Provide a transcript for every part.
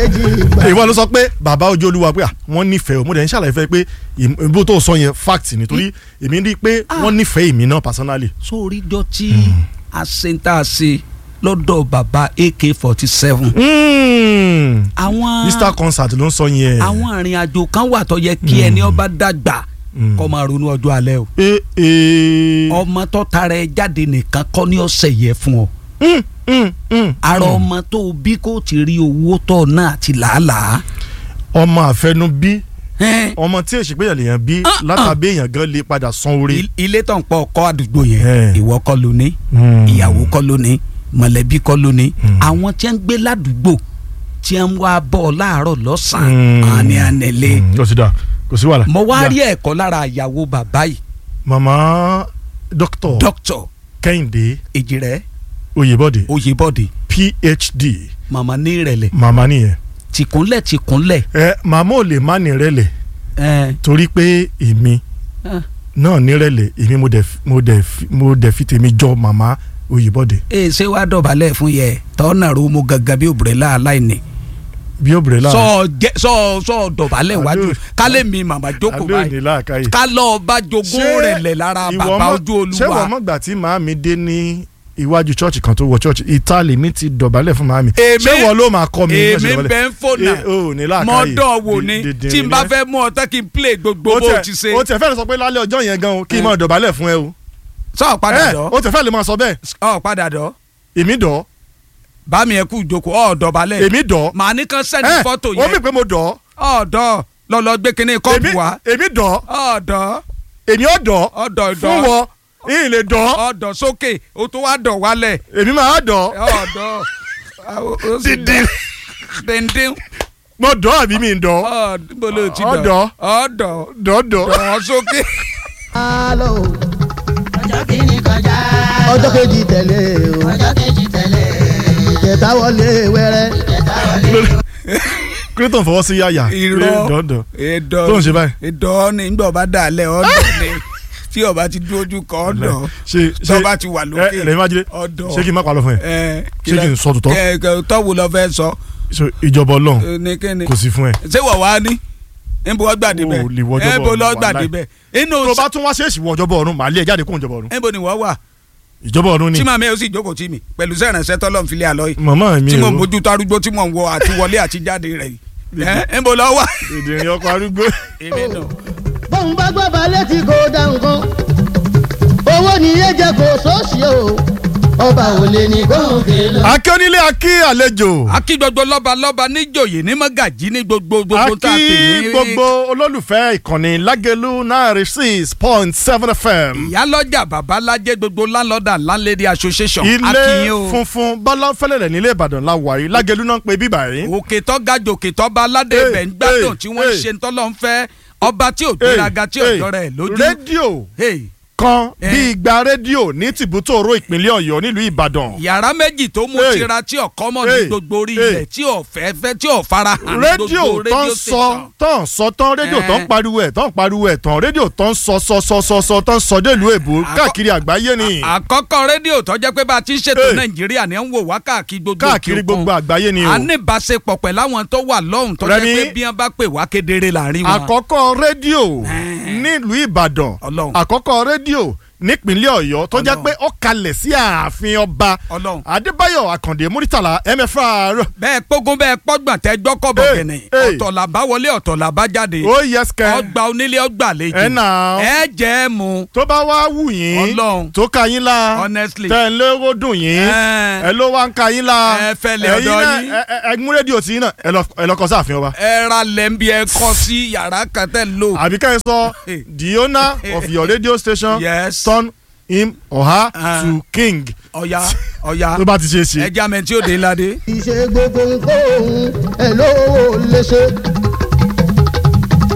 ìwọ ló sọ pé bàbá ojú olúwa pé à, wọ́n nífẹ̀ẹ́ o mo dẹ̀ ń ṣàlàyé fẹ́ pé ìm- ìbò tó sọ yẹn fact ni torí èmi rí i pé wọ́n nífẹ̀ẹ́ èmi náà personally. sórí jọ tí a ṣe ń tà ṣe lọ́dọ̀ bàbá ak forty seven. Mm. àwọn Easter concert ló ń sọ yẹn. àwọn arìnrìn àjò kan wà tó yẹ kí ẹni ọba dàgbà Mm. kó máa ronú ọjọ́ alẹ́ o. ee ee. ọmọ tó tara ẹ jáde nìkan kọ́ ní ọ̀sẹ̀ yẹ fún ọ. Mm, mm, mm. ara ọmọ tó o bí kò ti rí owó tọ̀ náà àti làálàá. ọmọ àfẹnubí Ẹ́n, ọmọ tí èsì pé èèyàn bí Ah, ah. látàbí èèyàn gan lè padà san orí. il- ilé tó ń pọ̀ ọkọ àdúgbò yẹn Ẹ̀. ìwọ kọ́ ló ní Mm. ìyàwó kọ́ ló ní mọ̀lẹ́bí kọ́ ló ní àwọn tí wọ́n ń gbé ládùúgbò tí wọ́n ń wá bọ̀ ọ́ láàárọ̀ lọ́sàn-án àní ànẹ́lẹ́ Mm, ó ti dà kò sí wàhálà. mo wá Ya. rí ẹ̀kọ́ lára ìyàwó bàbá yìí màmá dókítà dókítà kẹ́hìndé èjìrẹ́ oyèbọ̀dé oyèbọ̀dé phd màmá ní ìrẹ̀lẹ̀ màmá nìyẹn. tìkúnlẹ̀ tìkúnlẹ̀ ẹ màmá ò lè má nírẹ̀lẹ̀ ẹ̀ torí pé èmi ẹ̀ náà nírẹ̀lẹ̀ èmi mo dẹ̀ fi- mo dẹ̀ fi- mo dẹ̀ fi tèmi jọ màmá oyèbọ̀dé ẹ̀ ṣé wàá dọ̀bálẹ̀ fún yẹ tọ́nà ro mo gangan bí òbúrẹ́lá aláìní bí obìnrin láàrin. sọ jẹ sọ sọ dọ̀bálẹ̀ wájú Àbí- kálẹ̀ mi màmá jókòó abẹ́ òní báyìí láàkáyè. ká lọ bá jogún rẹ̀ lẹ̀ lára ìwọ bàbá mọ̀- ojú ṣé wọ́n olúwa mọ̀gbà tí màámi dé ní iwájú chọ́ọ̀chì kan tó wọ chọ́ọ̀chì ìta lèmi ti dọ̀bálẹ̀ fún màámi. Èmi- ṣé wọ́n ló máa kọ́ mi bí wọ́n ṣe èmi dọ̀bálẹ̀? bẹ́ ń fònà Eh, o ò ní láàkáyè. mọ́dọ̀ wò ni Dè- dè- tí n bá dè- fẹ́ mú ọtá kí n play gbogbo ó bó tiẹ̀- ti ṣe ó tiẹ̀ fẹ́ẹ́ sọ pé lálẹ́ ọjọ́ yẹn gan o kí n Eh. máa dọ̀bálẹ̀ fún ẹ o. sọ padà Eh, dọ̀ ó tiẹ̀ fẹ́ẹ́ lè máa sọ bẹ́ẹ̀ ọ padà dọ̀ èmi dọ̀ bá mi ẹ kú ìjókòó ọ dọ̀bálẹ̀ èmi dọ̀ màá ní kàn sẹ́ni Eh, fọ́tò ó mì yẹn pé mo dọ̀ ọ̀dọ̀ lọ́lọ́ gbé kinní kọ́ọ̀pù èmi wá èmi dọ̀ ọ̀dọ̀ èmi ò dọ̀ ọ̀dọ̀ fún ìdọ̀ wọ ìyìn lè dọ̀ ọ̀dọ̀ sókè o tó wá dọ̀ wálẹ̀ èmi máa dọ̀ ọ̀dọ̀ dídí dèndín mo dọ̀ àbí mi ń dọ̀ ọ̀dọ̀ ti Ọ̀dọ̀. dọ̀ ọ̀dọ̀ dọ̀ dọ̀. dọ̀ sókè. alo ọjọ́ kìíní kọjá ọjọ́ kejì tẹ̀lé o ọjọ́ kejì tẹ̀lé ìjẹta wọlé wẹ́rẹ́ ìjẹta wọlé. kílótò fọwọ́ sí yàyà irọ́ dọ̀ dọ̀ ìdọ̀ tó ń ṣe báyìí. ìdọ̀ ni nígbà ọba dàlẹ́ ọ̀dọ̀ ni tí ọba ti dúró ojú kan ọ̀dọ̀ ṣe ṣe tọ́ba ti wà lókè ẹ lẹ́yìn májèlé ọ̀dọ̀ ṣé kí n má parọ́ fún ẹ ẹ ṣé kí n sọ tòótọ́? kẹ kẹ tọ́wọ́ lọ fẹ́ sọ So, ìjọba Ọlọ́run ẹ, ní kíni kò sí fún ẹ. ṣé wọ̀ wá ní níbo wọ́n gbàdé bẹ́ẹ̀ O lè wọ ọjọ́ níbo bọ̀ lọ́ ọ̀run, gbàdé wàláì. bẹ́ẹ̀ inú tó bá tún wá ṣèèṣì wọ ìjọba ọ̀run màá lé ẹ jáde kó ìjọba ọ̀run. níbo ni wọ́n wà ìjọba ọ̀run ni tí màmí ẹ̀ ó sì jókòó tì mí pẹ̀lú sẹ́rànṣẹ́ tọ́lọ́ nfilẹ̀ àlọ́ yìí màmá mi tí mo ò mójú tó arúgbó tí mo ń wọ àti wọlé àti jáde rẹ̀ yìí ẹ níbo lọ́ wà. èdè ìrìn ọkọ̀ arúgbó. èmi nù. bóun bá gbọ́ balẹ̀ tí kò dá nǹkan owó ni yé jẹ kó sóòsì o ọba ò lè ní gòkè lọ. akíọ́nílé akí àlejò akí gbogbo lọ́ba lọ́ba níjòyè ní mọ́gàjí ní gbogbo gbogbo tá a pè akí ní. gbogbo olólùfẹ́ ìkànnì lágẹ̀lú náírà six point seven fm ìyálọ́jà babalájẹ́ gbogbo landlord and landlady association ilé akínyìn o funfun bọ́láfẹ́lẹ́lẹ̀ nílé ìbàdàn la wà yìí lágẹ̀lú náà ń pe bíbà yìí. òkè tó ga jòkè tó bá aládé Hey, ibẹ̀ ń gbádùn hey, tí wọ́n ń hey. ṣe tọ́lọ́ ń fẹ́ ọba tí ò gbéraga tí ò Hey, jọra ẹ̀ lójú. rédíò Hey, kan Eh. bí igba rédíò ní tìbútòrò ìpínlẹ̀ ọ̀yọ́ nílùú ìbàdàn. yàrá méjì tó mú Hey, tira tí ọ̀kọ́ mọ̀ hey, ní gbogbo orí hey. ilẹ̀ tí ò fẹ́ fẹ́ tí ò fara hàn ní rédíò gbogbo tó ń rédíò sọ station. tó ń sọ tán rédíò tó ń Eh. pariwo ẹ̀ tó ń pariwo ẹ̀ tán rédíò tó ń sọ sọ sọ sọ sọ tó ń sọ délùú èbó Àkọ́- káàkiri àgbáyé ni àkọ́kọ́ rédíò tó jẹ́ pé bá a ti ń ṣètò Hey. nàìjíríà ni ẹ̀ ń wò wá káàkiri gbogbo káàkiri òkè òkun. gbogbo àgbáyé ni o. a ní ìbáṣepọ̀ pẹ̀lú àwọn tó wà lọ́hùn tó jẹ́ Rẹ̀mí. pé bí wọ́n bá pè wá kedere láàrin wọn. àkọ́kọ́ rédíò Eh. nílùú ìbàdàn Ọlọ́run. àkọ́kọ́ rédíò nípínlẹ̀ ọ̀yọ́ tó jẹ́ Ọlọ́run. pé ó kalẹ̀ sí ààfin ọba Ọlọ́run. adébáyọ̀ àkàndé múrítàlá mfr bẹ́ẹ̀ pógún bẹ́ẹ̀ pọ́gbọ̀n tẹ́ gbọ́kọ̀ bọ̀ Hey, gẹ̀nẹ̀ hey. ọ̀tọ̀ làbá wọlé ọ̀tọ̀ làbá jáde ó yẹ sikẹ́ ọgbà onílé ọgbà àlejò ẹ̀ nà ẹ jẹ́ ẹ mu tó bá wá wù yín Ọlọ́run. tó ka yín la Honestly. tẹ̀ ń lérò dùn yín Eh. ẹ ló wá ń ka yín la Ẹ fẹ́lẹ̀ Ẹ̀yin ọ̀dọ̀ náà, yín. ẹ- ẹ- ẹ mú rédíò tí yín náà ẹ lọ- ẹ lọ kọ sáàfin ọba ẹ ra lẹ́ńbí ẹ kọ́ sí yàrá kan tẹ́ ń lò. àbí ká ẹ sọ the owner of your radio station Yes. turn him or her Ah. to king ọ̀ya ọ̀ya tó bá ti ṣe é ṣe. ẹja mẹ́tí òde ńláde. ìṣe gbogbo nǹkan òun ẹ̀ lówó lè ṣe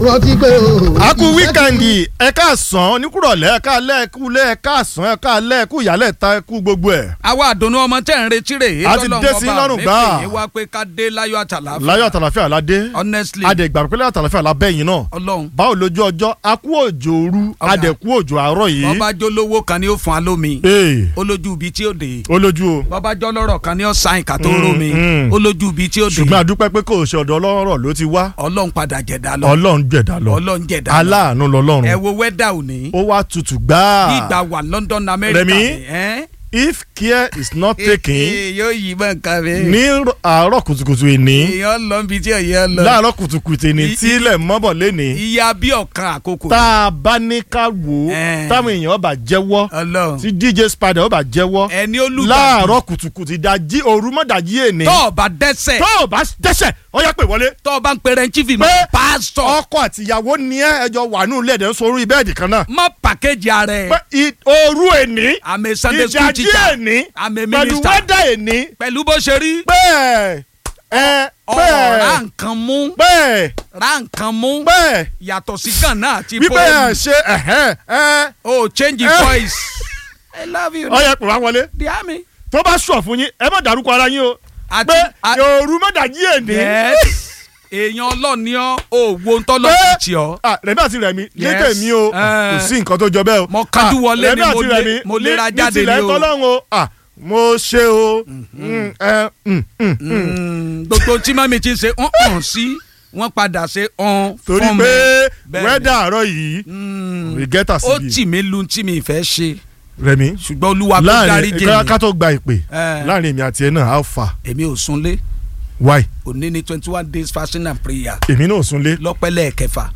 rántí pé o. a kú wíkẹ́ndì ẹ káàsán oníkúrọ̀lẹ́ ẹ káalẹ́ ẹ kúlẹ̀ ẹ káàsán ẹ káalẹ́ ẹ kú ìyálẹ̀ ta ẹ kú gbogbo ẹ̀. àwa àdùnnú ọmọ tẹ́ ń retí rè é A ti dé sí lọ́rùn gbà. é wá pé ká dé láyọ̀ àtàlàfíà láyọ̀ àtàlàfíà la dé honestly adẹ̀gbà pé láyọ̀ àtàlàfíà la bẹ́yìn náà ọlọ́run báwo lójú ọjọ́ a kú òjò òru Ọ̀gá. adẹ̀kú òjò àárọ̀ yìí. bọ́bá jó lówó kan ni ó fún alómi ee olójú ibi tí ó dé olójú o bọ́bá jọ́ lọ́rọ̀ kan ni ó sáìn ká tó Mm, rómi mm. olójú ibi tí ó dé ṣùgbọ́n àdúpẹ́ pé kò ṣe ọ̀dọ̀ ọlọ́rọ̀ ló ti wá ọlọ́run padà jẹ̀dá lọ ọlọ́run jẹ̀dá lọ ọlọ́run jẹ̀dá lọ aláàánú lọ́lọ́run ẹ wo wẹ́dà òní ó wá tutù gbáà bí ìgbà wà London America Rẹ̀mí, ni, ẹ́? if care is not taken Eh, yóò yí bọ́ nǹkan mi ní àárọ̀ kùtùkùtù ìní èèyàn lọ bí tí èèyàn lọ láàárọ̀ kùtùkùtù ìní I- tí ilẹ̀ mọ́bọ̀ léni ìyá bí ọ̀kan àkókò tá a bá ní ká wò ó Eh. táwọn èèyàn ọba jẹ́wọ́ ọlọ́run tí DJ Spider ọba jẹ́wọ́ ẹni olùgbàdì láàárọ̀ kùtùkùtù ìdajì òru mọ́dàjì èní tó o bá dẹ́sẹ̀ tó o bá dẹ́sẹ̀ ó yá pè wọlé tó o bá ń pèrè ń chífì mọ́ Pé- pásítọ̀ ọkọ àtìyàwó ni ẹ ẹjọ wà nù lẹ́ẹ̀dẹ̀ sórí bẹ́ẹ̀dì kan náà mọ́ pàkéjì ara ẹ̀ pé i- òru èní I'm a Sunday school ìdajì teacher èní I'm a pẹ̀lú minister wẹ́dà èní pẹ̀lú bó ṣe rí bẹ́ẹ̀ ẹ ọ̀rọ̀ ra bẹ́ẹ̀ nǹkan mú bẹ́ẹ̀ ra nǹkan mú bẹ́ẹ̀ yàtọ̀ sí gànà àti wípé ẹ bọ́ọ̀lù ṣe ẹ̀hẹ́n ẹ o change Eh. voice I love you ọyẹ pè wá wọlé the army tó bá sọ fún yín ẹ má dárúkọ ara yín o àti pé a- òru mọ́dàjì èní yes èèyàn ọlọ́ọ̀ni ọ́ ò wo ń tọ́lọ́ Pé- ti tì ọ́ Ah, rẹ̀mí àti rẹ̀mí Yes. létè mi o Eh. kò sí nǹkan tó jọ bẹ́ẹ̀ o Mo kájú Ah, wọlé Rẹ̀mí ni mo àti lé- Rẹ̀mí, mo ní- léra ní jáde tilẹ̀ ni o. tọ́lọ́run o Ah, mo ṣe o Mm, eh, mm, mm, mm. Mm, gbogbo tí mami ti ṣe ọ̀n ọ̀n sí wọ́n padà ṣe ọ̀n torí fún pé mi. Bẹ́ẹ̀ni. wẹ́dà àárọ̀ yìí Mm, we get ó àsìbí tì mí lu tí mi fẹ́ ṣe rẹ̀mí ṣùgbọ́n olúwa kò dárí láàrin jẹ́ ká tó gba ìpè Eh. láàrin èmi àti ẹ náà how far èmi ò súnlé why òní ní twenty one days fasting and prayer èmi náà súnlé lọ́pẹ́lẹ́ kẹfà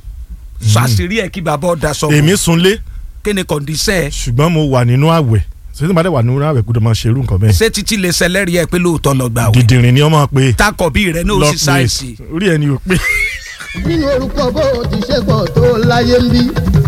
ṣàṣírí ẹ̀ kí bàbá ọ̀dà sọ èmi súnlé kí ni kọ̀ǹdíṣẹ́ ẹ̀ ṣùgbọ́n mo wà nínú àwẹ̀ sọ́dún bá dẹ̀ wà nínú àwẹ̀ gbọ́dọ̀ máa ṣe irú nǹkan bẹ́ẹ̀ ṣé títí lè ṣẹlẹ́rìí ẹ̀ pé lóòótọ́ lọ gbà wẹ̀ dìdìrín ni ọmọ pé takọ̀ bí rẹ̀ ní lọ òsì sáìsì pé orí ẹni ò pé nínú orúkọ bó o ti ṣe pọ̀ tó láyé ń bí.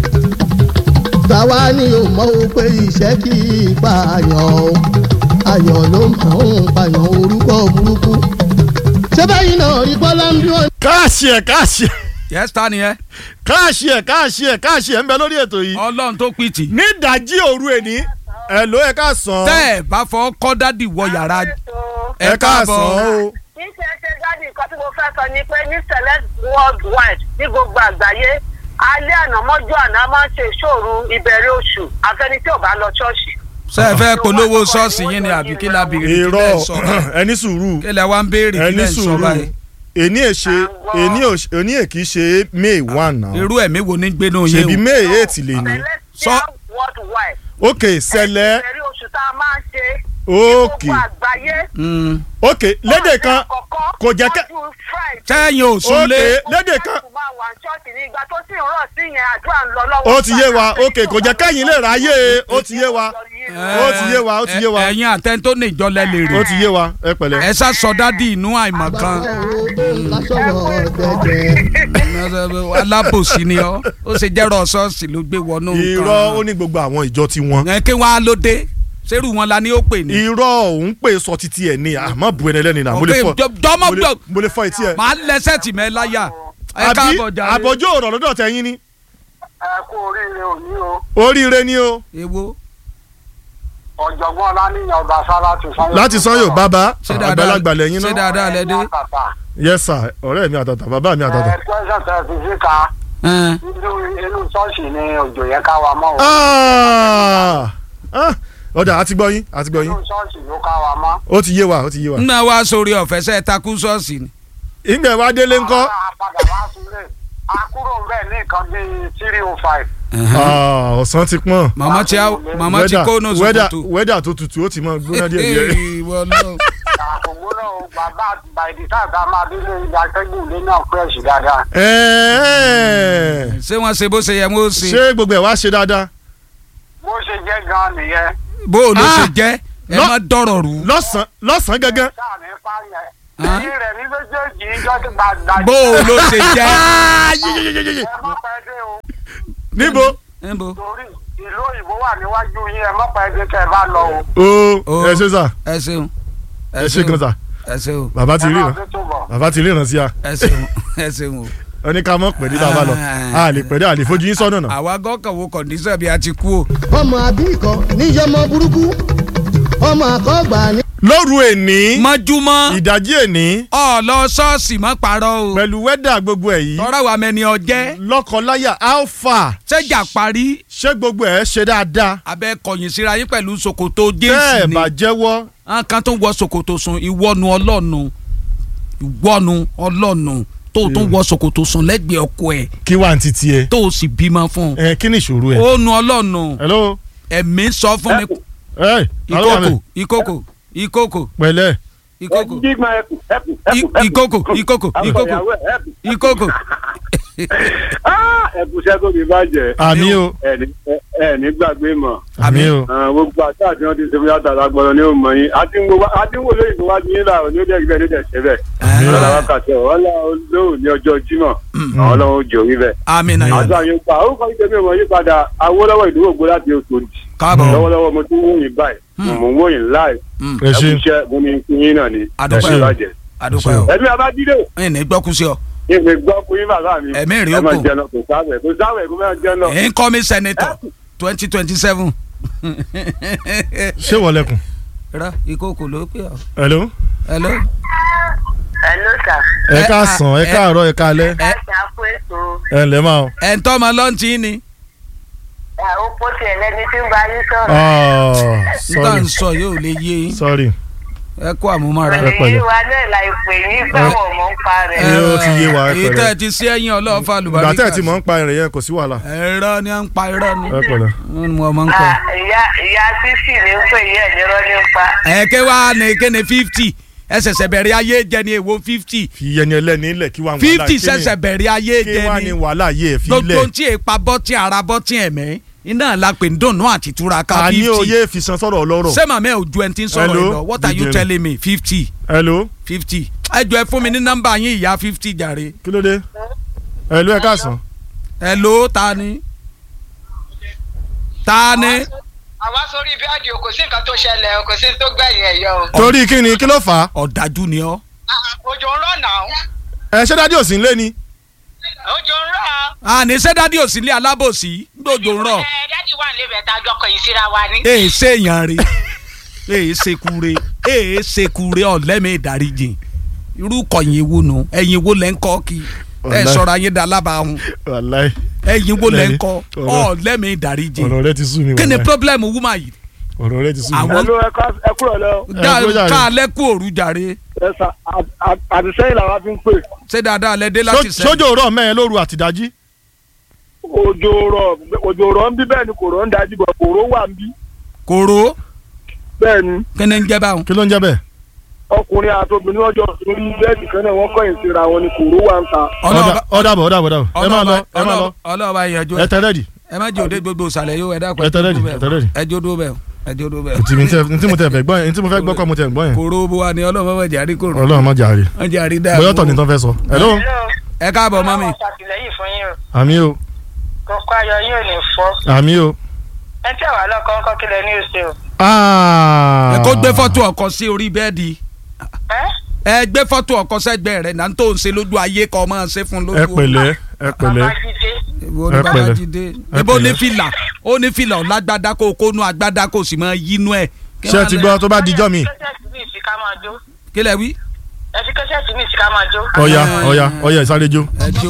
tàwa ni ò mọ̀ o pé iṣẹ́ kì í pààyàn o ayọ̀ ló máa ń pààyàn orúkọ burúkú. ṣé báyìí náà rí bọ́lá ń bí wọn. káàṣì ẹ̀ káàṣì ẹ̀ yẹ́sì ta ni ẹ káàṣì ẹ̀ káàṣì ẹ̀ káàṣì ẹ̀ ń bẹ lórí ètò yìí ọlọ́run tó pìtì ní ìdajì òru èní ẹ̀ ló ẹ̀ káàsán tẹ́ ẹ̀ bá fọ́ kọ́ dádì wọ yàrá ẹ̀ káàsán o kì í ṣe ṣe dádì nǹkan tí mo fẹ́ sọ ni pé ní select worldwide ní gbogbo àgbáyé alẹ́ àná mọ́jú àná máa ń ṣe ìṣòro ìbẹ̀rẹ̀ oṣù àfẹni tí ò bá lọ ṣọ́ọ̀ṣì. ṣé ẹ fẹ́ polówó ṣọ́ọ̀ṣì yín ni àbí kí la béèrè kí irọ́ lẹ́ sọ báyìí? ẹni sùúrù kí lẹ wá ń béèrè kí ẹni lẹ́ sọ sùúrù báyìí èní èṣe èní òṣ- èní èkì ṣe may one náà irú ẹ̀mí wo ní gbénú yín ṣèbí o may eight lè ní celestial worldwide. ok sẹlẹ ìbẹ̀rẹ̀ oṣù tá a máa ń ṣe ní ok gbogbo àgbáyé. Mm. ok lédè kan kò jẹ́ kẹ́ sẹ́yìn ò súnlé ok lédè kan ó máa wà ní ṣọ́ọ̀ṣì ní ìgbà tó sì ń rọ̀ sí yẹn àdúrà ń lọ lọ́wọ́. ó ti yé wa ok kò jẹ́ kẹ́yìn lè ráyè ó ti yé wa ó ti yé wa ó ti yé wa ẹ̀yin àtẹ́ni tó ní ìjọlẹ̀ lè ó rí ti yé wa ẹ pẹ̀lẹ́. ẹ sá sọ dádì inú àìmọ̀ kan lásọ̀rọ̀ dẹ̀dẹ̀. alábòsí ni ọ ó ṣe jẹ́rọ ṣọ́ọ̀ṣì ló gbé wọnú irọ́ ó ní gbogbo àwọn ìjọ tí wọ́n ẹ kí wọ́n á ló dé sẹ́rù wọn la ní ó pè ní. irọ́ òun pè sọ títí ẹ̀ ní àmọ́ bu ẹni ẹlẹ́ni náà mo lè fọ Ok, jọmọ mo lè- gbọ mo lè fọ etí ẹ. màá lẹsẹ̀ tì mẹ́ láyà ẹ àbí káàbọ̀ jàre. àbọ̀jọ́ ọ̀rọ̀ lọ́dọ̀ tẹ̀yìn ni ẹ kú oríire òní o oríire ni o èwo ọ̀jọ̀gbọ́n ọláníyàn ọba sá láti sanyo. láti sanyo bàbá ṣé dáadáa àgbàlagbà lẹ́yìn ṣé náà dáadáa lẹ dé. yes sir ọ̀rẹ́ mi àtàtà bàbá mi àtàtà. ẹ tẹ́sán tẹ́ fi síta Ẹn, inú inú ṣọ́ọ̀ṣì ni òjò yẹn ká wa mọ́ o Ah! Ah! ọ̀dà àti gbọ́ yín àti gbọ́ inú yín ṣọ́ọ̀ṣì ló ká wa mọ́. ó ti yé wa ó ti yé wa. nná wa sórí ọ̀fẹ́ sẹ́ takú ṣọ́ọ̀ṣì ni. ìgbẹ́ wa délé ńkọ́ a padà wá sílé a kúrò ń bẹ̀ ní nǹkan bíi three oh five. Ah, ọ̀sán ti pọ̀n màmá ti á- màmá ti kó nù wẹ́dà sòkòtò. wẹ́dà tó tutù ó ti mọ gbóná díẹ̀ díẹ̀. Ìwọ náà. àkókò náà o bàbá bàìdí táàtà máa délé ìdákẹ́gùn ilé náà fresh dáadáa. Ẹ̀ẹ́. ṣé wọ́n ṣe bó ṣe yẹ wọ́n ṣe. ṣé gbogbo ẹ̀ wá ṣe dáadáa bó ṣe jẹ́ gan-an nìyẹn. bó o ló Ah! ṣe jẹ́ ẹ Lọ- má dọ̀rọ̀ rú. lọ́sàn-án lọ́sàn-án gangan. sáà ní fáyẹn. Hàn? èyí rẹ̀ ní méjèèjì ìjọ ti gbàgbà. bó o ló ṣe jẹ́. Ah, yé, yé, yé, yé, yé. ẹ má pẹ́ dé o níbo níbo. torí ìlú òyìnbó wà níwájú yín ẹ má pẹ́ dé kẹ́ ẹ bá lọ o. o O. ẹ ṣe sà ẹ ṣeun. ẹ ṣe gan sà ẹ ṣeun. bàbá ti ẹ ríran máa fi túbọ̀. bàbá ti ríran sí a. ẹ ṣeun ẹ ṣeun o. ẹni ká mọ̀ pẹ̀ ní bàbá lọ a lè pẹ̀ dé a lè fojú yín sọ́nà náà. àwa gọ́kàn wo kọ̀ǹdíṣàn bí a ti kú o. ọmọ àbíkọ níyọmọ burúkú ọmọ àkọgbà ní. lóru èní mọ́júmọ́ ìdajì èní ọ lọ ṣọ́ọ̀ṣì mọ́ parọ́ o. pẹ̀lú wẹ́dà gbogbo ẹ̀ yìí tọ́ra wa mẹ́ni ọjẹ́ lọ́kọláya alpha ṣẹ́jà parí ṣé gbogbo ẹ̀ ṣe dáadáa abẹ́ kọ̀yìn síra yín pẹ̀lú ṣòkòtò bẹ́ẹ̀ jésì ni bá jẹ́wọ́ àwọn kan tó ń wọ ṣòkòtò sùn ìwọ́nu ọlọ́nu ìwọ́nu ọlọ́nu tó tún wọ ṣòkòtò sùn lẹ́gbẹ̀ẹ́ ọkọ ẹ̀ kí wà ní titi ẹ tó o sì bímọ fún un ẹ kí ni ìṣòro ẹ. ó nu ọlọ́nu hello ẹ̀mí sọ fún mi ẹ ìkókò ìkókò ìkókò pẹ̀lẹ́ ìkókò Big man, help, help, help, I- help. ìkókò ìkókò Help, ìkókò help. ìkókò Ah, ẹ̀bùsẹ́ kò ní bàjẹ́. àmì o Ẹni ẹni gbàgbé mọ̀. àmì o Ah, Gbogbo àti àti wọn ti ṣe fúyà tààrà gbọ́dọ̀ ní òmò yín. Adínwó lóyìn tó wájú yín láàrọ̀ ní ó dẹ̀ gbẹ́ ní dẹ̀ ṣe bẹ̀. Ọlọ́lá wákàtí ọ̀ ọlá olóhùn ní ọjọ́ Jímọ̀. Àwọn ọlọ́run ó jò rí bẹ̀. amina Àti àyè pa orúkọ ìjẹ́mi ọmọ yí padà Awólọ́wọ̀ ìdúró ògbó láti oṣù òdì. káàbọ̀ Lọ́wọ́lọ́wọ́ mo tún wóyìn báyìí. Mo ń wóyìn láì. ẹ ṣe Ẹ̀kúṣẹ́ mo ní kí yín náà ni. Adúpẹ́. Ẹ ṣe bàjẹ́. àdúpẹ́ o Ẹ̀mí abájídé ẹ̀yìn ní gbọ́kú sí ọ ìgbè gbọ́ fún yín bàbá mi. Ẹ̀mí rí ẹ máa oko. jẹun kò sáwẹ̀ kò sáwẹ̀ kò máa jẹun náà. ẹ̀yìn kọ́ mi sẹ́nitọ̀ twenty twenty seven ṣé wọlẹkùn rọ ìkókò ló pè ọ́ hello hello hello sir. ẹ Ẹ- káàsán ẹ ẹ- káàárọ̀ ẹ káalẹ́ ẹ ṣe àpò ètò ẹ ǹlẹ́ máa o. ẹ̀ ń tọ́ ọmọ lọ́ntì ni ó pọ̀ tiẹ̀ lẹ́ni tí ń bá yín sọ̀rọ̀. Oh, nígbà ń sorry sọ yóò lè yé yín sorry ẹ kó àmúmọ́ra ẹ pẹ̀lú pẹ̀lẹ́. yín wa náà la ìpè yín fáwọn ọmọ ń pa rẹ̀. Ẹ- ó ti yé wa, ẹ èyí pẹ̀lẹ́. tẹ́ ẹ ti sí ẹ̀yìn ọlọ́ọ̀fà ìgbà lùbáríkà tẹ́ ẹ̀ tí mò ń pa ẹ̀rẹ̀ yẹn kò sí wàhálà ẹ̀rọ ni à ń pa irọ́ ni ẹ pẹ̀lẹ́. wọ́n ní mo máa ń kọ́ Ah, ìyá ìyá sísì ní ń pè yín ẹ̀jẹ̀rọ̀ ní ń pa. ẹ̀ẹ́kẹ́ wa ní kéne fifty ẹ ṣẹ̀ṣẹ̀ bẹ̀rẹ̀ ayé jẹ ní èwo fifty fi yẹni ẹlẹ́ni ilẹ̀ kí wàá wàhálà fifty kí ni- ṣẹ̀ṣẹ̀ bẹ̀rẹ̀ ayé kí jẹ wàá ní ní wàhálà yìí ẹ̀ fi gbogbo ilẹ̀ tí èèpa bọ́tí ara bọ́tí ẹ̀mẹ́ iná la pè ń dùnnú àti túraká a ní fifty oyè fi san sọ̀rọ̀ ọlọ́rọ̀ ṣé màmá ẹ̀ ò ju ẹni tí ń sọ̀rọ̀ Hello, yìí lọ what are you DJ. telling me fifty hello fifty ẹ jọ ẹ fún mi ní nọ́mbà yín ìyá fifty jàre kí ló dé hello ẹ káàsán ẹ ló ta ni ta ni àwa sórí bíádì o kò sí nǹkan tó ṣẹlẹ̀ o kò sí tó gbẹ̀yìn ẹ̀ yọ o. torí kí ni kí ló fà á ọ̀dájú ni ọ́ òjò ń rọ̀ náà ẹ ṣé dádì òsín lé ni òjò ń rọ̀. àní ṣé dádì ò sí ilé alábòsí gbòjò ń rọ̀ ẹ dádì wà nílé bẹ̀ẹ́ tá a jọ kọ̀yìn síra wa ní. èè ṣèyàn rè èè ṣekure èè ṣekure ọ̀lẹ́mì ìdáríjì irú kọ̀yìn wo nu ẹ̀yìn wo lẹ́ ń kọ́ kí ẹ Wàláhì. sọ̀rọ̀ ayé da lábàáhùn wàláì ẹ̀yìn wo lẹ́ ń kọ́ Ọ̀rọ̀- ọ̀lẹ́mì ìdáríjì ọ̀rọ̀ rẹ ti sú mi kí ni wàláì. problem woman yìí ọ̀rọ̀ rẹ ti sú mi. Àwọn- ẹlò ẹ kúrò lọ ẹ kúrò jàre. ká alẹ́ kú òru jàre ẹ sà àdìsẹ́yìn làwa fi ń pè ṣé dáadáa lẹ dé láti Só- sẹ́ sójó rọ̀ mẹ́rin lóru àtìdájí òjò rọ̀ òjò rọ̀ ń bí bẹ́ẹ̀ ni kò rọ̀ ń dájú bọ̀ kò rọ̀ wà ń bí kòró bẹ́ẹ̀ ni kí ni ń jẹ́ báwọn. kí ló ń jẹ́ bẹ́ẹ̀. ọkùnrin àti obìnrin ọjọ́ sórí bẹ́ẹ̀dì kan náà wọ́n kọ̀yìn síra wọn ni kò rọ̀ wà ń ta. ọlọ́ọ̀bá ọ̀dàbọ̀ ọ̀dàbọ̀ ọ̀dàbọ̀ ẹ máa lọ ẹ máa lọ ọlọ́ọ̀bá ìyànjú ẹ tẹ rẹ́dì ẹ má jẹ́ òde gbogbo ìsàlẹ̀ yóò ẹ dákun Ẹ tẹ́ ready, ẹ tẹ́ ready. ẹ jó dúró bẹ́ẹ̀ ẹ jó dúró bẹ́ẹ̀. ntí mi tẹ ntí mo tẹ fẹ́ gbọ́ yẹn ntí mo fẹ́ gbọ́ kọ́ mo tẹ gbọ́ yẹn kòró bó wa ni ọlọ́mọ bẹ̀ jàrí kòró ọlọ́run má jàre wọ́n jàrí dáa. bóyá ọ̀tọ̀ ni tán fẹ́ sọ hello ẹ káàbọ̀ mọ́mí. Ọlọ́run ṣàtìlẹ́yìn fún yín o àmì o kókó ayọ̀ yín ò ní fọ́. àmì o. ẹ tí àwa lọ́kọ́ ńkọ́ kílẹ̀ ní oṣù o. ẹ kó gbé fọ́tò ọkọ sí orí bẹ́ẹ̀dì ẹ́ ẹ gbé fọ́tò ọkọ sẹ́gbẹ́ rẹ̀ náà tó ń ṣe lójú ayé kọ́ máa ṣe fún lójú. ẹ pẹ̀lẹ́ ẹ pẹ̀lẹ́ Babájídé Èwo ni ẹ pẹ̀lẹ́. Babájídé Ẹ ebo ní pẹ̀lẹ́. fìlà ó ní fìlà ọ̀làgbádá kó kó nu àgbádá kó sì máa yínú ẹ̀. Kí ṣé ẹ wọ́n ti lẹ- gbọ́ tó bá dijọ́ mi kẹ́sẹ̀tì mi sí ká máa jó kí lẹ wí. ẹ fi kẹ́sẹ̀tì mi sí ká máa jó. ọ̀ya ọ̀ya ọ̀ya ìsáré jó. ẹ jó